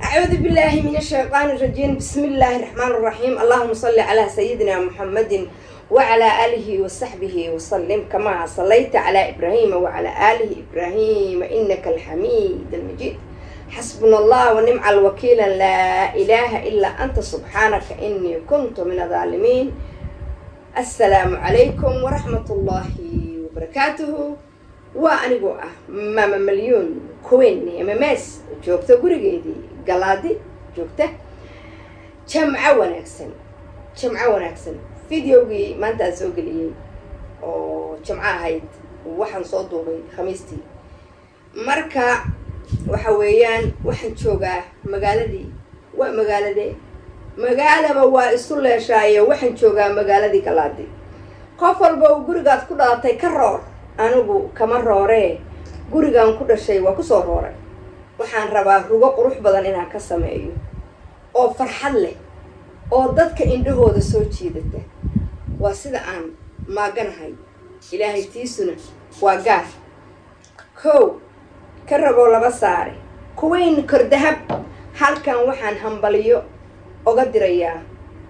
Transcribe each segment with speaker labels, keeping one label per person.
Speaker 1: أعوذ بالله من الشيطان الرجيم بسم الله الرحمن الرحيم اللهم صل على سيدنا محمد وعلى آله وصحبه وسلم كما صليت على إبراهيم وعلى آله إبراهيم إنك الحميد المجيد حسبنا الله ونعم الوكيل لا إله إلا أنت سبحانك إني كنت من الظالمين السلام عليكم ورحمة الله وبركاته وأنigoo ah maama malyuun kuweyn mms joogta gurigeedii galaadi joogta jamco wanaagsan jamco wanaagsan videogii maanta aan soo geliyey oo jamco ahayd waxaan soo duubay khamiistii marka waxa weeyaan waxaan joogaa magaaladii waa magaaladee magaalaba waa isu leeshaayo waxaan joogaa magaaladii galaadi qof walba uu gurigaad ku dhalatay ka roor anigu kama rooree gurigan ku dhashay waa kusoo rooray waxaan rabaa rugo qurux badan inaan ka sameeyo oo farxad leh oo dadka indhahooda soo jiidata waa sida aan maaganahay ilaahay tiisuna waa gaar kow ka ragoo laba saare kuweyn kordahab halkan waxaan hambaliyo oga dirayaa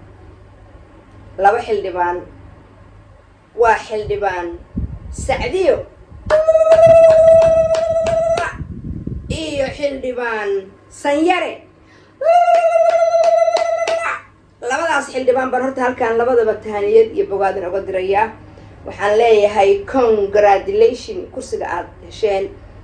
Speaker 1: laba xildhibaan waa xildhibaan sacdiyo iyo xildhibaan sanyare labadaas xildhibaan baan horta halkaan labadaba tahaniyad iyo bogaadin oga dirayaa waxaan leeyahay congratulation kursiga aada hesheen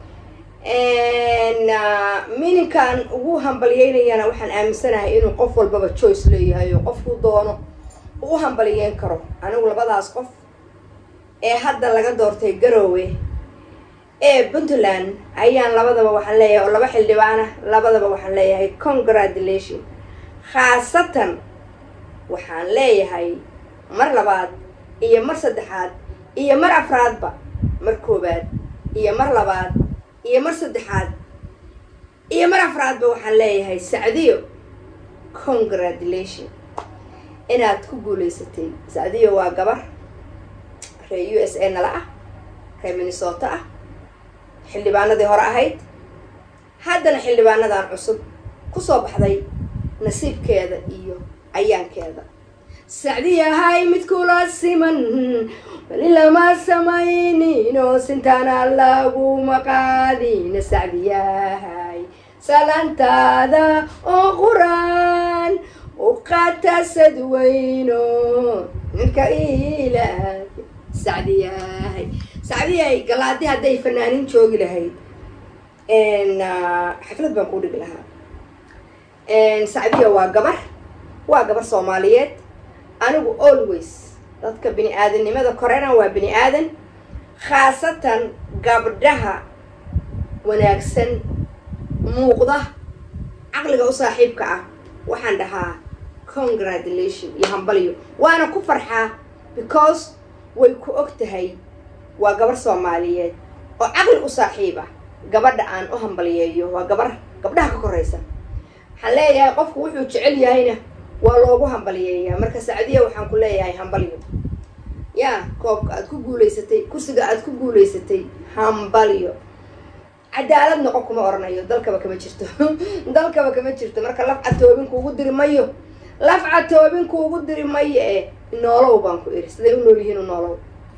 Speaker 1: mininkaan ugu hambaliyeynayana waxaan aaminsanahay inuu qof walbaba choice leeyahay oo qofku doono uu u hambaliyeyn karo anigu labadaas qof ee hadda laga doortay garoowe ee puntland ayaan labadaba waxaan leeyahay oo laba xildhibaana labadaba waxaan leeyahay congratulation khaasatan waxaan leeyahay mar labaad iyo mar saddexaad iyo mar afraadba mar koobaad iyo mar labaad iyo mar saddexaad iyo mar afraadba waxaan leeyahay sacdiyo congratulation inaad ku guulaysatay sacdiyo waa gabar ree u s a nala ah ree minnesota ah xildhibaanadii hore ahayd haddana xildhibaanadan cusub kusoo baxday nasiibkeeda iyo ayaankeeda sacdiyahay mid kula siman weli lama samayninoo sintaana laguma qaadina sacdiyahay salaantaada oo quraan u qatasad weyno ninka ilaah sacdiyahay sacdiyahay galaadi hadday fanaanin joogi lahayd xaflad baan kuu dhigi lahaa sacdiya waa gabar waa gabar soomaaliyeed anigu always dadka bini aadannimada korena waa bini aadan khaasatan gabdhaha wanaagsan muuqda caqliga u saaxiibka ah waxaan dhahaa congratulation iyo hambalyo waana ku farxaa because way ku og tahay waa gabar soomaaliyeed oo caqli u saaxiib ah gabadha aan u hambaliyeeyo waa gabar gabdhaha ka koraysa waxaan leeyahay qofku wuxuu jecel yahayna waa loogu hambaliyeeyaa marka sacdiya waxaan ku leeyahay hambalyo yaa koobka aad ku guulaysatay kursiga aad ku guulaysatay hambalyo cadaalad noqon kuma oranayo dalkaba kama jirto dalkaba kama jirto marka laf catoobin kuugu diri mayo laf catoobin kuugu diri mayo ee noolow baan ku iri siday u nool yihiin u noolow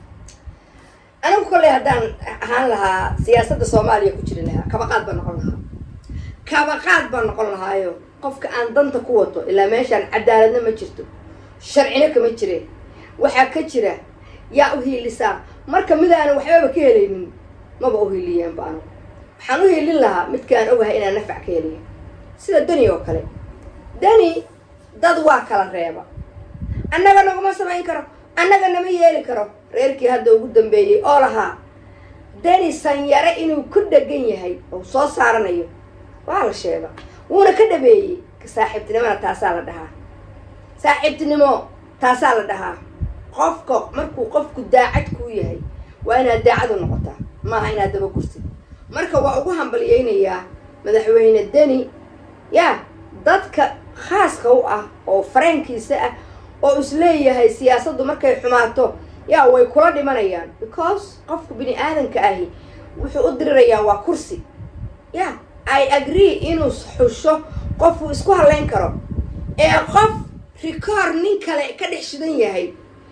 Speaker 1: anigu kolley haddaan ahaan lahaa siyaasadda soomaaliya ku jiri lahaa kabaqaad baan noqon lahaa kabaqaad baan noqon lahaayo qofka aan danta ku wato ilaa meeshaan cadaaladna ma jirto sharcina kama jire waxaa ka jira yaa u hiilisaa marka midaana waxbaba ka helaynin maba u hiiliyeenba anigu waxaan u hiilin lahaa midkaan ogahay inaan nafac ka heliyo sida dani oo kale dani dad waa kala reeba annaga naguma samayn karo annaga nama yeeli karo reerkii hadda ugu dambeeyey oo lahaa dani sanyare inuu ku dhegan yahay oo soo saaranayo waa la sheega wuuna ka dhabeeyey saaxiibtinimona taasaa la dhahaa saaxiibtinimo taasaa la dhahaa qofka markuu qofku daacad kuu yahay waa inaad daacad u noqotaa maaha inaad daba gurtid marka waa ugu hambaliyeynayaa madaxweyne deni yaa dadka khaaska u ah oo fareenkiisa ah oo isleeyahay siyaasaddu markay xumaato yaa way kula dhimanayaan because qofka bini aadanka ahi wuxuu u dirirayaa waa kursi ya i agree inuu xusho qof uu isku hadlayn karo ee qof rikoor nin kale ka dhex shidan yahay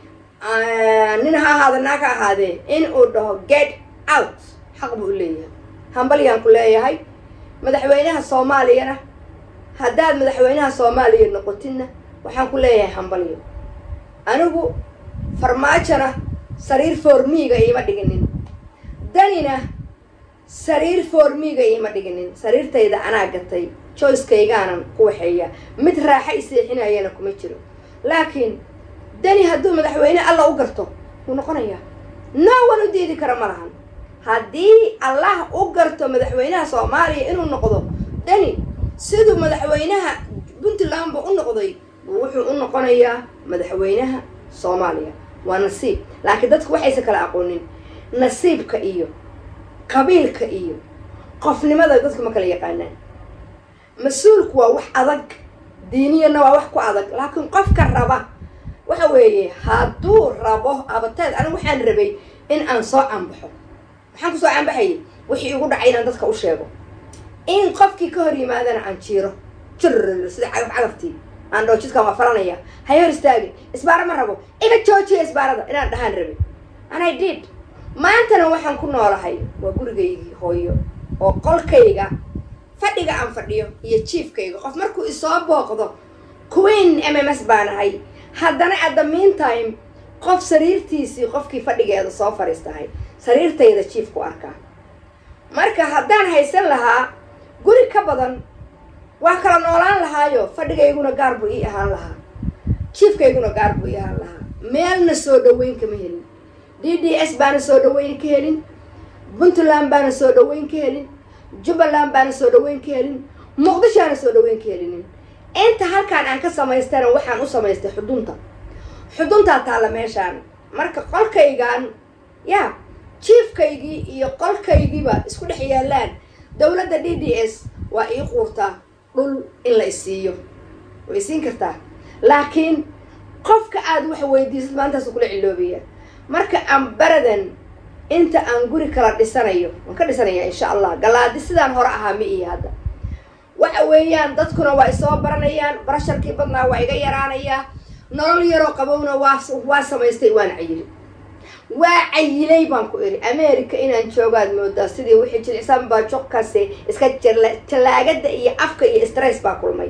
Speaker 1: nin ha ahaada naag ha ahaadee in uu dhaho get out xaq buu u leeyahay hambalyaan ku leeyahay madaxweynaha soomaaliyana haddaad madaxweynaha soomaaliya noqotidna waxaan ku leeyahay hambalyo anigu farmaajona sariir foormiiga iima dhiginin danina sariir foormiiga iima dhiginin sariirtayda anaa gatay joycekaygaanan ku waxeeya mid raaxa i seexinayana kuma jiro laakiin dani hadduu madaxweyne alla u garto wuu noqonayaa no one u diidi kara ma lahan haddii allah u garto madaxweynaha soomaaliya inuu noqdo dani siduu madaxweynaha puntlandba u noqday wuxuu u noqonayaa madaxweynaha soomaaliya waa nasiib laakiin dadku waxaysan kala aqoonin nasiibka iyo qabiilka iyo qofnimada dadku ma kala yaqaanaan mas-uulku waa wax adag diiniyana waa wax ku adag laakiin qofka raba waxa weeye hadduu rabo abateed anigu waxaan rabay in aan soo canbaxo maxaan kusoo canbaxayay wixii igu dhacay inaan dadka u sheego in qofkii ka hor yimaadana aan jiiro jir sida cagaf cagaftii aan dhoo jidkaan waa falanaya hay hor istaagin isbaaro ma rabo iga joojiya isbaarada inaan dhahaan rabay anay did maantana waxaan ku noolahay waa gurigaygii hooyo oo qolkayga fadhiga aan fadhiyo iyo jiefkayga qof markuu isoo booqdo queen m m s baan ahay haddana at the meantime qof sariirtiisii qofkii fadhigeeda soo fadhiistahay sariirtayda jiefku arkaa marka haddaan haysan lahaa guri ka badan waa kala noolaan lahaayo fadhigayguna gaar buu ii ahaan lahaa jiefkayguna gaar buu ii ahaan lahaa meelna soo dhaweyn kama helin d d s baana soo dhaweyn ka helin puntland baana soo dhaweyn ka helin jubbaland baana soo dhaweyn ka helin muqdishoaana soo dhaweyn ka helinin inta halkaan aan ka samaystana waxaan u samaystay xudunta xuduntaa taalla meeshaan marka qolkaygan ya jiefkaygii iyo qolkaygiiba isku dhex yaalaan dowladda d d s waa ii quurtaa dhul in la isiiyo way isiin kartaa laakiin qofka aada wax weydiisad maantaasu kula ciloobaya marka aan baradan inta aan guri kala dhisanayo waan ka dhisanaya insha allah galaadi sidaan hore ahaa ma iyo hadda waxa weeyaan dadkuna waa isoo baranayaan barasharkii badnaa waa iga yaraanayaa nolol yaroo qabowna waa waa samaystay waana cayilay waa cayilay baan ku iri america inaan joogaad moodaa sidii wixii jilicsan baa jogkaasi iska tallaagada iyo afka iyo stress baa kulmay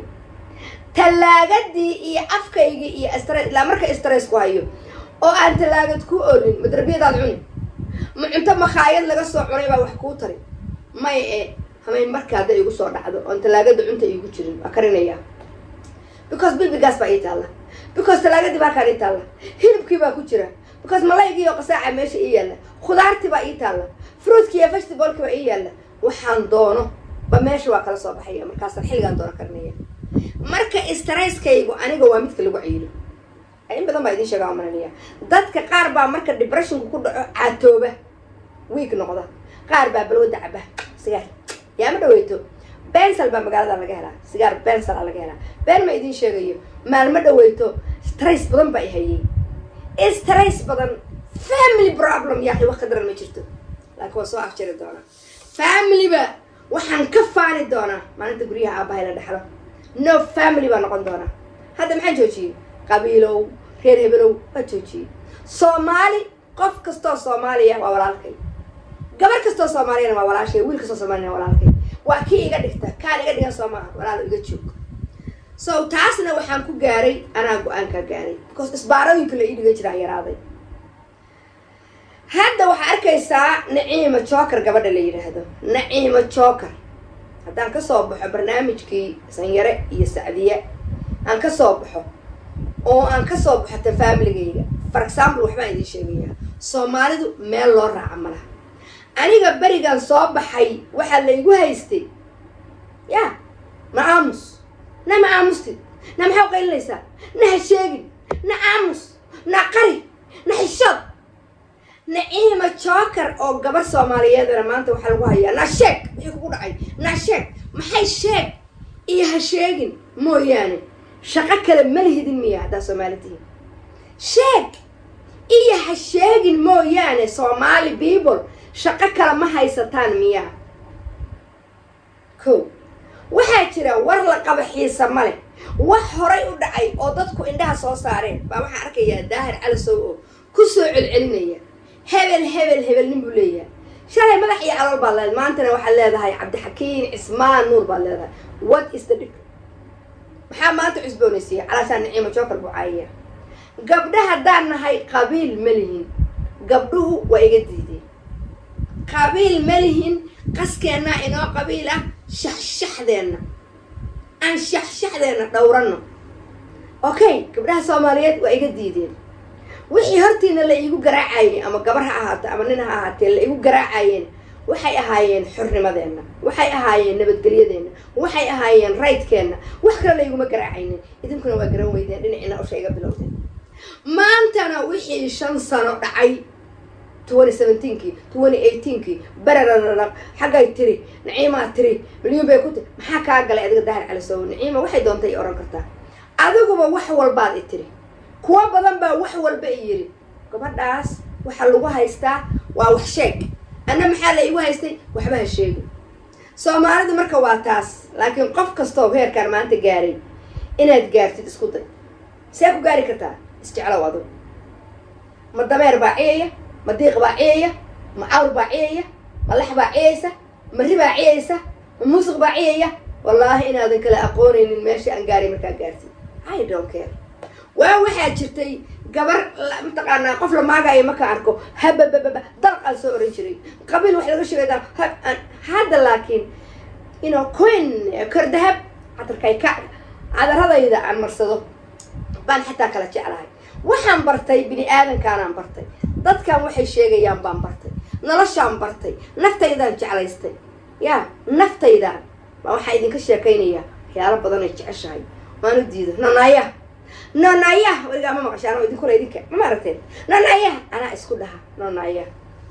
Speaker 1: tallaagadii iyo afkaygii iyo stress ilaa marka stress ku hayo oo aan tallaagad ku olin ma darbiyadaad cuni ma cunto makhaayad laga soo cunay baa wax kuu tari may e hamayn marka hadday igu soo dhacdo oon tallaagada cunta iigu jirin waa karinayaa because bibigaas baa ii taalla because tallaagadii baa kaan ii taalla hilibkii baa ku jira because malaygii oo qasaaca meesha ii yaalla khudaartii baa ii taalla fruitkii iyo festivalkii baa ii yaalla waxaan doono ba meesha waa kala soo baxaya markaasaan xilligaan doono karinaya marka stresskaygu aniga waa midka lagu cayilo in badan baa idin sheegaa oo malanaya dadka qaar baa marka depressionka ku dhaco caatooba wiig noqda qaar baa balwada caba sigaar yaa ma dhaweyto bensal baa magaalada laga helaa sigaar bensal aa laga helaa been ma idin sheegayo maalma dhaweyto stress badan baa i hayay stress badan family problem yaa wax ka daran ma jirto laakiin waa soo afjari doonaa familyba waxaan ka faani doonaa maalinta guryaha aabahay la dhexlo no family baa noqon doonaa hadda maxaan joojiyey qabiilow reer hebelow waa joojiyey soomaali qof kastoo soomaaliya waa walaalkay gabar kastoo soomaaliyana waa walaashay wiil kastoo soomaaliyana waa walaalkay waa kii iga dhigta kaan iga dhigan soo maaha walaalo iga joog so taasna waxaan ku gaaray anaa go-aankaa gaaray because isbaarooyinka la ii dhigan jiraa yaraaday hadda waxaa arkaysaa naciima joker gabadha la yidhaahdo naciima joker haddaan kasoo baxo barnaamijkii sanyare iyo sacdiye aan kasoo baxo oo aan kasoo baxo ta familigayga for example waxbaan idiin sheegayaa soomaalidu meel loo raaca ma laha aniga berigan soo baxay waxaa laygu haystay ya na aamus na ma aamustid na maxaa qaylinaysaa na ha sheegin na aamus na qari na xishood naciima joker oo gabar soomaaliyeedana maanta waxaa lagu hayaa na sheeg wixii kugu dhacay na sheeg maxay sheeg iyo ha sheegin mooyaane shaqo kale ma lihidin miya haddaa soomaali tihiin sheeg iyo ha sheegin mooyaane soomaali people shaqo kale ma haysataan miyaa ko waxaa jira war la qaba xiisa ma leh wax horay u dhacay oo dadku indhaha soo saareen baa waxaa arkayaa daahir calisow oo ku soo celcelinaya hebel hebel hebel nin buu leeyahay shalay madax iyo calool baad leedahay maantana waxaad leedahay cabdixakiin cismaan nuur baad leedahay what is the difference maxaa maanta cusboonaysiiya calaashaan naciimo jookar buu caayaya gabdha haddaan nahay qabiil ma lihin gabdhuhu waa iga diideen qabiil ma lihin qaskeenna inoo qabiil ah shaxshaxdeenna aan shaxshaxdeenna dhowranno okay gabdhaha soomaaliyeed waa iga diideen wixii hortiina la iigu garaacayay ama gabar ha ahaato ama nin ha ahaatee la igu garaacayeen waxay ahaayeen xornimadeenna waxay ahaayeen nabadgelyadeenna waxay ahaayeen raydkeenna wax kale layguma garaacaynin idinkuna waa garan weydeen dhinacina usha iga bilowdeen maantana wixii shan sano dhacay twenty seventeenkii twenty eighteenkii bararararaq xaggay tiri naciimaa tiri milyuun bay ku tiri maxaa kaa galay adiga daahir calisow naciima waxay doontay i ohan kartaa adiguba wax walbaad i tiri kuwa badan baa wax walba i yidhi gabadhaas waxa lagu haystaa waa wax sheeg anna maxaa la igu haystay waxba ha sheegin soomaalida marka waa taas laakiin qof kastoo heerkaan maanta gaaray inaad gaartid isku day see ku gaari kartaa isjeclow adugu ma dameer baa ciyaya ma diiq baa ciyaya ma cawr baa ciyaya ma lex baa ciyaysa ma ri baa ciyaysa ma muusiq baa ciyaya wallaahi inaadan kala aqoonaynin meesha aan gaaray markaa gaartid i don't care waa waxaa jirtay gabar mataqaanaa qof la maagayo marka arko hababababa dalqaan soo oran jiray qabiil wax laga sheegay hadda laakiin ino coin kor dahab cadarkay ka cadaradayda aan marsado baan xataa kala jeclahay waxaan bartay bini aadankaanaan bartay dadkan waxay sheegayaan baan bartay noloshaan bartay naftaydaan jeclaystay yaa naftaydaan baa waxaa idinka sheekaynayaa waxyaalo badan ay jeceshahay waan u diido nonaya nonaya weligaa ma maqashaan oo idinkula idinka ma maaragteen nonaya anaa isku dhaha nonaya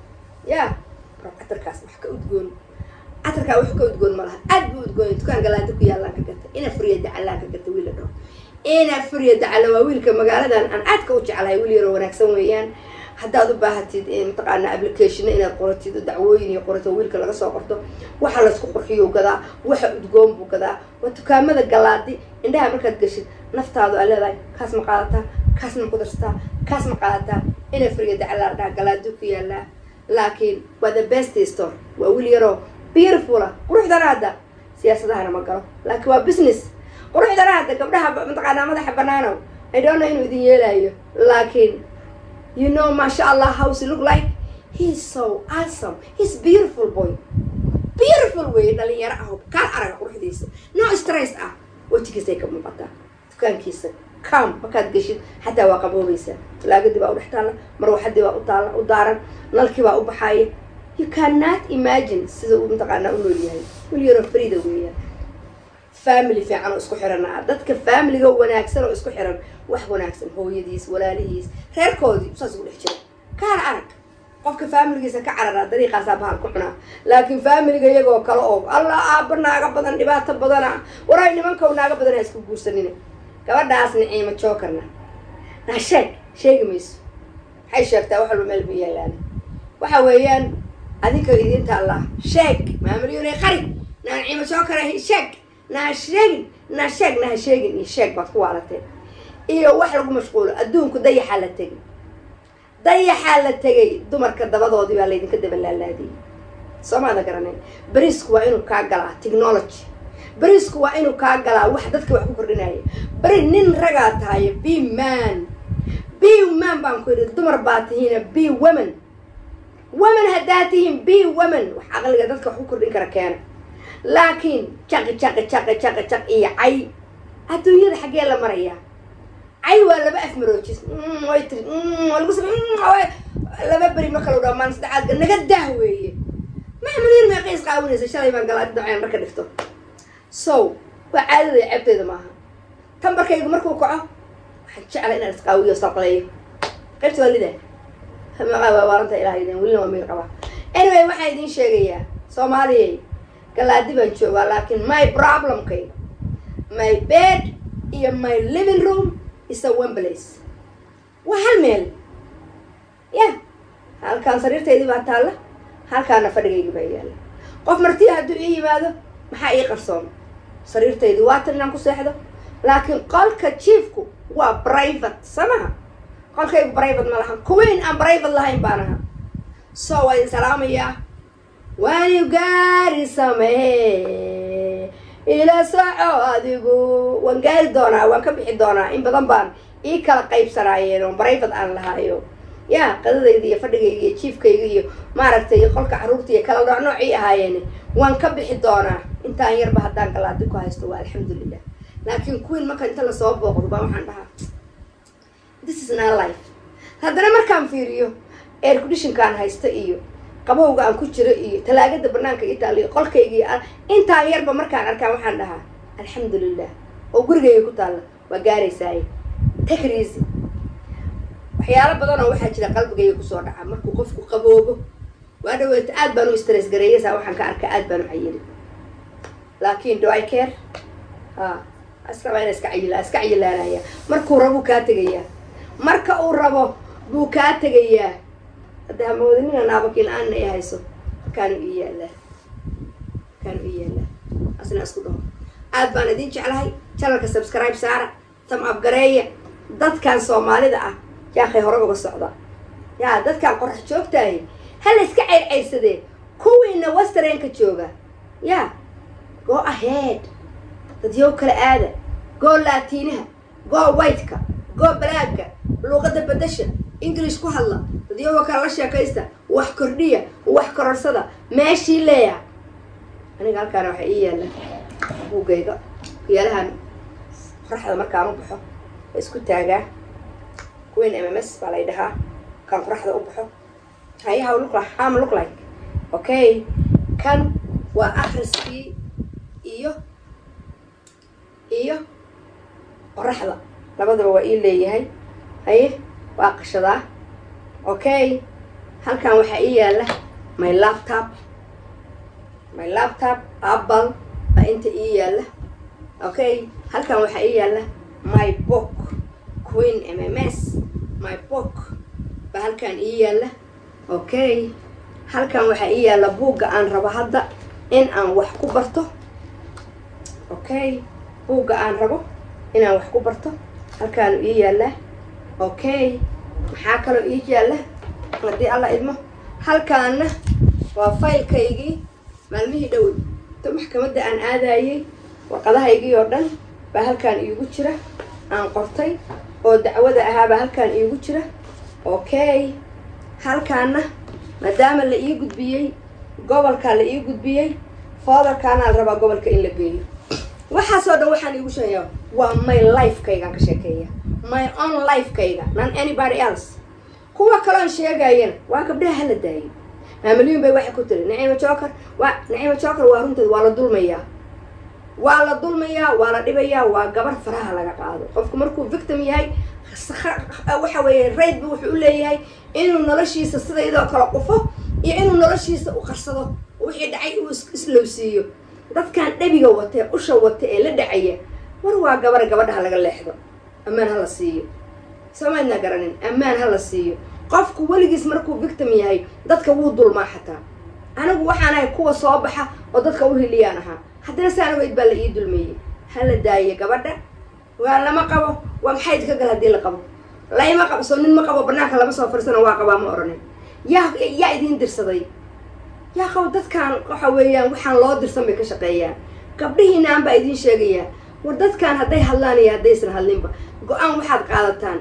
Speaker 1: yaa bar catarkaas wax ka udgoon catarkaa wax ka udgoon ma laha aad buu udgoonay dukaan galaanta ku yaallaan ka gata ina furiya dacallaan ka gata wiil la dhaho ina furiya dacala waa wiilka magaaladan aan aadka u jeclahay wiil yaroo wanaagsan weeyaan haddaad u baahatid mataqaana applicationna inaad qoratid dacwooyin iyo qorato wiilka laga soo qorto waxa laysku qurxiyo gadaa waxa udgoon buu gadaa waa dukaamada galaadi indhaha markaad geshid naftaadu aa leedahay kaas ma qaadataa kaas ma ku darsataa kaas ma qaadataa ina furiya dacalaa dhaha galaadi ku yaalaa laakiin waa the best store waa wiil yaroo beautiful ah quruxdana hadda siyaasadahana ma galo laakiin waa business quruxdana hadda gabdhaha mataqaanaa madaxa banaanow i don't know inuu idin yeelayo laakiin you know masha allah hows he look like he's so awesome he's beautiful boy beautiful wey dhalinyaro ah kaal araga quruxdiisa no stress ah wejigiisay ka muuqataa dukaankiisa com markaad geshid xataa waa qaboobaysaa talaagadii baa u dhex taalla marwaxadii baa u taalla u daaran nalkii baa u baxaaya you cannot imagine sida uu mataqaanaa u nool yahay wil yaroo frida weeyaan family fiican oo isku xiran ah dadka familiga wanaagsan oo isku xiran wax wanaagsan hooyadiis walaalihiis reerkoodii saas ugu dhex jira kaala arag qofka familigiisa ka cararaa dariiqaasaa bahal ku cunaa laakiin familiga iyagoo kale oo allah aaba naaga badan dhibaato badana waray nimankow naaga badan ha isku guursanina gabadhaas niciimo jookarna naa sheeg sheegi mayso maxay sheegtaa wax walba meel ba yaalaan waxa weeyaan adinka idinta allah sheeg maamuliyone qari naa niciimo jookara sheeg naa sheegin naa sheeg naha sheegin iyo sheeg baad ku waalateen iyo wax lagu mashquulo adduunku dayaxaa la tegay dayaxaa la tegay dumarka dabadoodii baa laydinka dabalaalaadiyey soomaada garanayn beriisku waa inuu kaa galaa technology beriisku waa inuu kaa galaa wax dadka wax ku kordhinaya beri nin ragaa tahay b man b man baan ku yidhi dumar baa tihiina b women women haddaa tihiin b women wax aqliga dadka wax ku kordhin kara keena laakiin jaqi jaqi jaqi jaqi jaq iyo cay adduunyada xaggee la marayaa cay waa laba afmaroojis way tiri lagu samey laba beri ma kala dhamaan saddexaad naga dah weeye maxamudiin meeqay isqaawinaysa shalay baan galaadi daceen marka dhigto so waa caadada ceebteyda maaha tambarkaygu markuu kaco waxaan jeclay inaan isqaawiyo sarqaleeyo qaybta waa lida waa waaranta ilaha idin welina waa miir qabaa anyway waxaan idiin sheegayaa soomaaliyay galaadi baan joogaa laakiin my problemkay my bed iyo my living room is a one place waa hal meel ya halkaan sariirtaydii baa taalla halkaana fadhigaygii baa yaalla qof martiya hadduu ii yimaado maxaa ii qarsoon sariirtaydu waatan inaan ku seexdo laakiin qolka jiefku waa private samaha qolkaygu private ma lahan kuweyn aan private lahayn baan ahaa so waa idin salaamayaa waani gaari samee ila soco adigu waan gaari doonaa waan ka bixi doonaa in badan baan ii kala qaybsanaayeen oo private aan lahaayo ya qadadayda iyo fadhigayga iyo jiifkayga iyo maaragtay qolka carruurta iyo kala nooc noocii ahaayeen waan ka bixi doonaa intaan yarba haddaan galaadi ku haysto waa alxamdulilah laakiin queen marka inta lasoo booqdo baa waxaan dhahaa this is not life haddana markaan fiiriyo air conditionkaan haysta iyo qabowga aan ku jiro iyo talaagada banaanka ii taalla iyo qolkayga iyo intaan yarba markaan arkaan waxaan dhahaa alxamdulilah oo gurigayga ku taalla waa gaaraysaaye take it easy waxyaalo badan oo waxaa jira qalbigayga kusoo dhaca markuu qofku qaboobo waa dhaweeta aad baan u stress gareeyasa waxaan ka arkaa aad baan u cayili laakiin do i care ha asraba ina iska cayila iska cayilaanaya markuu rabuu kaa tegayaa marka uu rabo buu kaa tegayaa hadda hamoodinina naabakii la-aanna ay hayso halkaanu ii yaallaa halkaanu ii yaallaa asna isku dhaho aad baan idin jeclahay channelka subscribe saara tam abgareeya dadkan soomaalida ah yaakay hore uga socda yaa dadkan qorax joogtaahi hala iska ceyrceyrsadee kuwiina westernka jooga ya go ahead dadyow kala aada goo laatiinaha goo whiteka goo balaaga luuqada bedasha english ku hadla dadyowa kale la sheekaysta wax kordhiya wax kororsada meeshii leeya aniga halkaana waxaa ii yaalla buugayga yaalahan qoraxda markaan u baxo waa isku taagaa queen m m s baa lay dhahaa kan qoraxda u baxo hayaha look like ham look like okay kan waa akhriskii iyo iyo qoraxda labadaba waa ii leeyahay haye waa qashadaa okay halkan waxaa ii yaalla my laptop my laptop apple baa inta ii yaalla okay halkan waxaa ii yaalla my book queen m m s my book baa halkan ii yaalla okay halkan waxaa ii yaalla buugga aan rabo hadda in aan wax ku barto okay buugga aan rabo inaan wax ku barto halkaanu ii yaallaa okay maxaa kaloo ii yaalla haddii alla idmo halkaana waa faylkaygii maalmihii dhowey to maxkamadda aan aadayey warqadahaygii oo dhan baa halkaan iigu jira aan qortay oo dacwada ahaabaa halkaan iigu jira okay halkaana maadaama la ii gudbiyey gobolkaa la ii gudbiyey foodarkaanaa la rabaa gobolka in la geeyo waxaasoo dhan waxaan iigu sheegayaa waa my lifekaygaan ka sheekeeya my own lifekayga non anybody else kuwa kaloon sheegayana waa gabdhaha hala daayay maamaliyin bay waxay ku tiri naciima joker waa naciima joker waa runteed waa la dulmayaa waa la dulmayaa waa la dhibayaa waa gabar faraha laga qaado qofku markuu victim yahay waxa weeye raid bu wuxuu u leeyahay inuu noloshiisa sidaydoo kale qufo iyo inuu noloshiisa u qarsado wixii dhacay uu islowsiiyo dadkan dhabiga wata ee usha wata ee la dhacaya war waa gabar gabadha laga leexdo ammaan ha la siiyo samaydna garanin ammaan ha la siiyo qofku weligiis markuu victim yahay dadka wuu dulmaa xataa anigu waxaan ahay kuwa soo baxa oo dadka u hiliyaan ahaa haddana saan ogeyd baa la ii dulmeeyey ha la daaye gabadha waa lama qabo waa maxay idinka gal haddii la qabo layma qabo soo nin ma qabo banaanka lama soo farsano waa qabaa ma odhanin yaa yaa idiin dirsaday yaa qabo dadkan waxa weeyaan waxaan loo dirsan bay ka shaqeeyaan gabdhihiinaan baa idiin sheegayaa war dadkan hadday hadlaan iyo haddaysan hadlinba go-aan waxaad qaadataan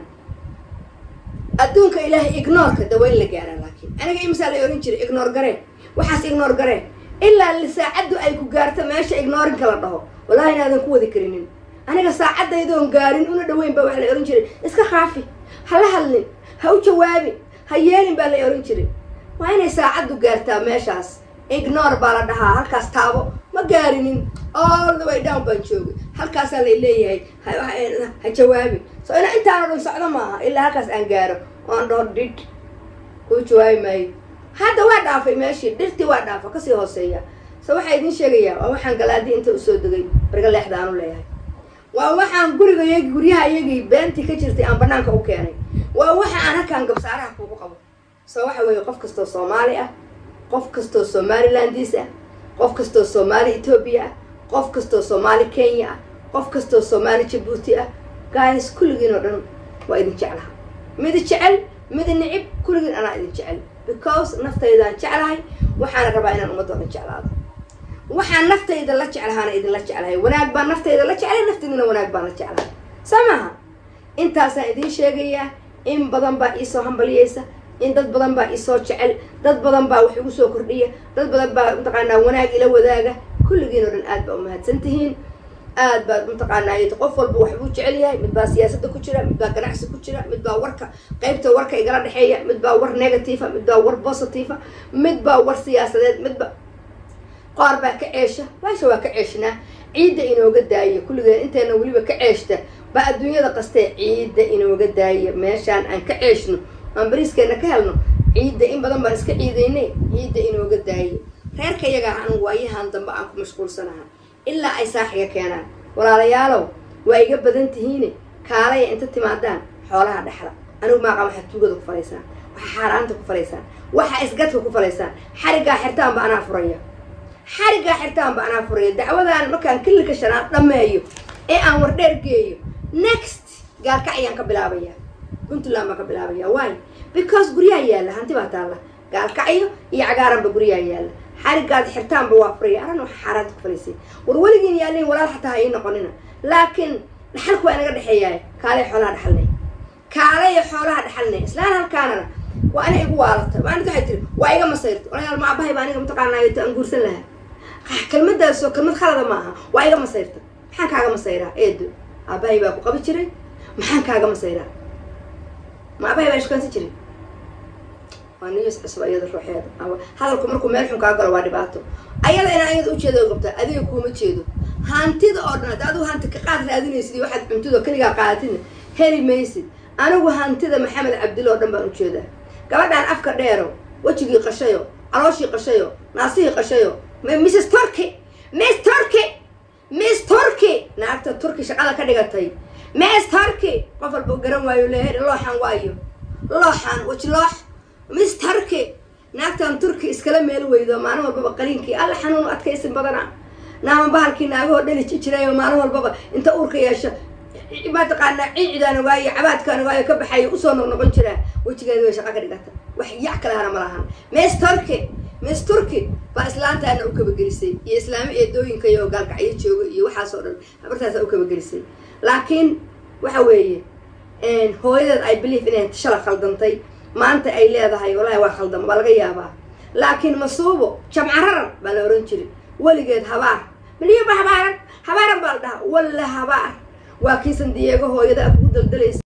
Speaker 1: adduunka ilaahay ignoorka dawayn la gaaraa laakiin aniga imisaa la ohan jiray ignoor garee waxaas ignoor garee ilaa saacaddu ay ku gaarto meesha ignoorinka la dhaho wallahi inaadan ku wadi karinin aniga saacadaydoon gaarin una dhaweyn baa waxa la ohan jiray iska khaafi ha la hadlin ha u jawaabin ha yeelin baa la ohan jiray waa inay saacaddu gaartaa meeshaas ignore baa la dhahaa halkaas taabo ma gaarinin all the way down baan joogay halkaasaa lay leeyahay ha jawaabin so ina intaano dhan socdo maaha ilaa halkaas aan gaaro oan dhaho dhidh kuu jawaabi maayo hadda waa dhaafay meeshii dhirtii waa dhaafa kasii hooseeya so waxaa idiin sheegayaa waa waxaan galaadii inta usoo degay barga leexda aanu leeyahay waa waxaan guriga yagi guryaha iyagii beentii ka jirtay aan banaanka u keenay waa waxa aan halkaan gabsaaraha kuugu qabo so waxa weeye qof kastoo soomaali ah qof kastoo somalilandis ah qof kastoo soomaali etoobiya ah qof kastoo soomaali kenya ah qof kastoo soomaali jabuuti ah gaayas kulligiin oo dhan waa idin jeclaha mid jecel mid nicib kulligiin anaa idin jecel because naftaydaan jeclahay waxaana rabaa inaan ummadda o dhan jeclaado waxaan naftayda la jeclahaana idinla jeclahay wanaag baan naftayda la jeclay naftaydina wanaag baan la jeclahay saa maaha intaasaan idiin sheegayaa in badan baa iisoo hambaliyeysa in dad badan baa isoo jecel dad badan baa wax igu soo kordhiya dad badan baa mataqaanaa wanaag ila wadaaga kulligiin oo dhan aad baa umahadsan tihiin aad baad mataqaanaa qof walba wax buu jecel yahay mid baa siyaasadda ku jira mid baa ganacsi ku jira mid baa warka qaybta warka igala dhexeeya mid baa war negative'a mid baa war positive'a mid baa war siyaasadeed midba qaar baa ka ceesha baasha waa ka ceeshnaa ciidda inooga daaya kulligeen inteena weliba ka ceeshta baa adduunyada qastee ciidda inooga daaya meeshaan aan ka ceeshno aan bariiskeena ka helno ciidda in badan baan iska ciidaynay ciidda inooga daaya reerka yagaa anigu waayahan dambe aan ku mashquulsanaha ilaa ay saaxiga keenaan walaalayaalow waa iga badan tihiine kaalaya inta timaadaan xoolaha dhexda anigu maaqa waxaad tuugada ku falaysaan waxaa xaaraanta ku falaysaan waxaa isgadka ku falaysaan xariggaa xirtaanba anaa furaya xariggaa xirtaanba anaa furaya dacwadaan markaan kililka shanaad dhammeeyo ee aan wardheer geeyo next gaalkac ayaan ka bilaabaya puntland baan ka bilaabaya why because guryaha yaalla hanti baa taalla gaalkacyo iyo cagaaranba guryaha yaalla xarigaad xirtaanba waa furaya aran waxa xaaraanta ku falaysay war weligiin yaalin walaal xataa ha ii noqonina laakiin dhaxalku waa inaga dhexeeyaay kaalay xoolaha dhaxalnay kaalaya xoolaha dhaxalnay islaan halkaanana waa ana igu waalata maalinta waxay tiri waa iga masayrta walayaal ma abahay baa aniga mataqaanaayo aan guursan lahaa kelmadaasoo kelmad khalada ma aha waa iga masayrta maxaan kaaga masayraa eedo aabahay baa ku qabi jiray maxaan kaaga masayraa ma abahay baa ishukaansan jiray waa niyos cusub ayada ruuxeeda hadalku markuu meel xun kaa galo waa dhibaato ayada inaa ayada ujeeda qabtaa adiga kuuma jeedo hantida oo dhan hadda adigu hanti ka qaad raadinaysid iyo waxaad cuntida keligaa qaadatidna heli maysid anigu hantida maxamed cabdil oo dhan baan ujeedaa gabadhaan afka dheero wejigii qashayo calooshii qashayo naasihii qashayo mrs turkey miss turkey miss turkey naagta turkey shaqada ka dhigatay miss turkey qof walba garan waayo leehe looxan waayo looxan weji loox miss turkey naagtan turkey iskala meel weydo maalin walbaba qaliinkii alla xanuun adkaysin badana naama bahalkii naagahoo dhali jirayo maalin walbaba inta uurka yeesha mataqaanaa ciicidaan ogaayo cabaadkaan ogaayo ka baxayo usoo noqnoqon jiraa wejigeeda way shaqa ka dhigata wax yac kalehana ma lahan miss turkey miss turkey baa islaantaana u kabagelisay iyo islaamo eedooyinkayo gaalkacyo jooga iyo waxaasoo dhan habartaasa u kabagelisay laakiin waxa weeye hooyadeed ay belief inay shala khaldantay maanta ay leedahay walahi waa khaldan waa laga yaabaa laakiin masuubo jamcararan baa la ohan jiray weligeed habaar miliyaba habaaran habaaran baa la dhahaa walla habaar waa kiisan diyeego hooyada af ugu daldalaysa